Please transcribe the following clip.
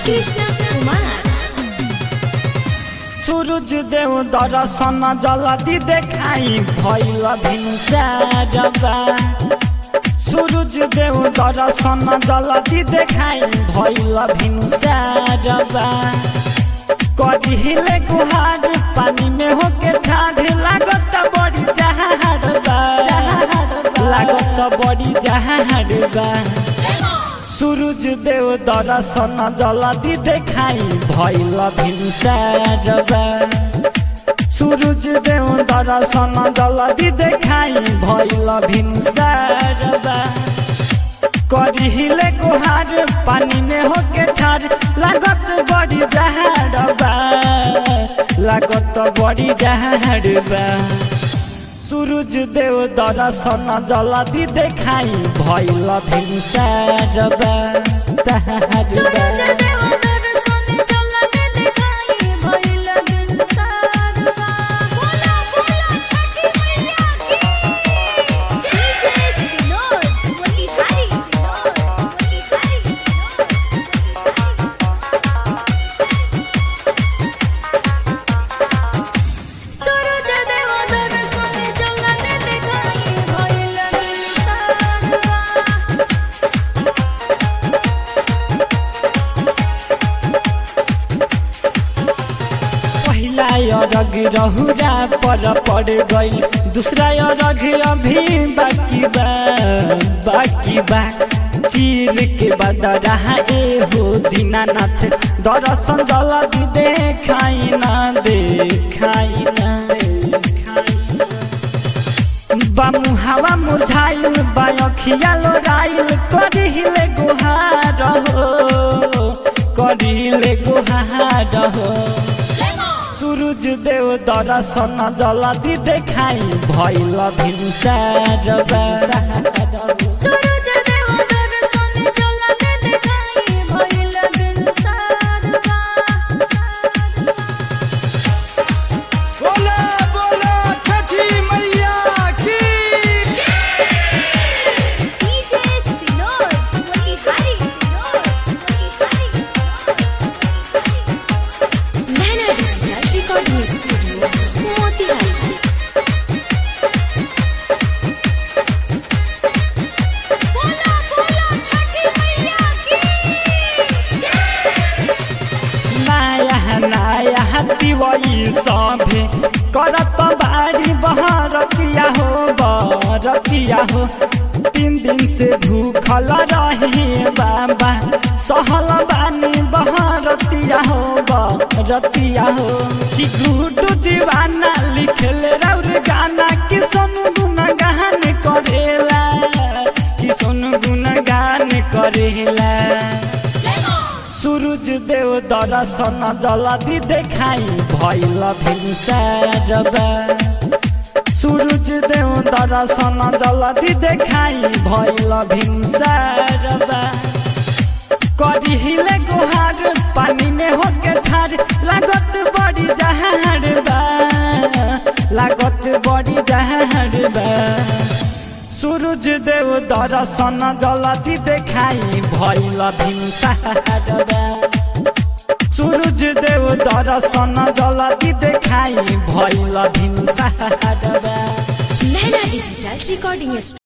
कृष्ण कुमार सूरज देव दर्शन जल्दी देखाई भैल भिनसारबा सूरज देव दर्शन जल्दी देखाई भैल भिनसारबा कढ़िले गुहार पानी में होके ठाढ़ लागत बड़ी जहाड़बा लागत बड़ी जहाड़बा सूरज देव दर्शन जल्दी देखाई भैल भिनसारबा सूरज देव दर्शन जल्दी देखाई भैल भिनसारबा करिहिले गुहार पानी में होके ठार लागत बड़ी जहाड़बा लागत बड़ी जहाड़बा सूरज देव दर्शन जल्दी देखाई भैल भिनसारबा सूरज तहारबा देव दर्शन जल्दी देखाई भइल बिनसारबा बोला बोला छठी मैया की डीजे सिनोर वली हरी सिनोर वली हरी सूरज देव दर्शन जल्दी देखाई भइल बिनसारबा पहिला अरग रहुरा पर पड़ गई दूसरा अरग अभी बाकी बा बाकी बा चीर के बाद रहा ए हो दीनानाथ दर्शन जल्दी देखाई ना देखाई ना देखाई बामु हवा मुरझाइल बायखिया लोराइल करिले गुहार हो करिले गुहार हो सूरज देव दर्शन जल्दी देखाई भैल भिनसारबा सूरज देव दर्शन जल्दी देखाई भइल बिनसारबा बोला बोला छठी मैया की डीजे सिनोर वली हरी सिनोर वली हरी Naina digital recording studio Motihari बोला बोला छठी मैया की नया नया दिवई सभे करत बारी बहरतिया हो बरतिया हो तीन दिन से भूखल रही बाबा सहल बानी बहरतिया हो बरतिया हो कि गुडू दीवाना लिखल रौर गाना कि सोनू गुनगान करेला कि सोनू गुनगान करेला सूरज देव दर्शन जल्दी देखाई भैल भिनसारबा सूरज देव दर्शन जल्दी देखाई भैल भिनसारबा करिहिले गुहार पानी में होके ठार लागत बड़ी जहाड़बा लागत बड़ी जहाड़बा सूरज देव दर्शन जल्दी देखाई भैल भिनसारबा सूरज देव दर्शन जल्दी देखाई भैल भिनसारबा नैना डिजिटल रिकॉर्डिंग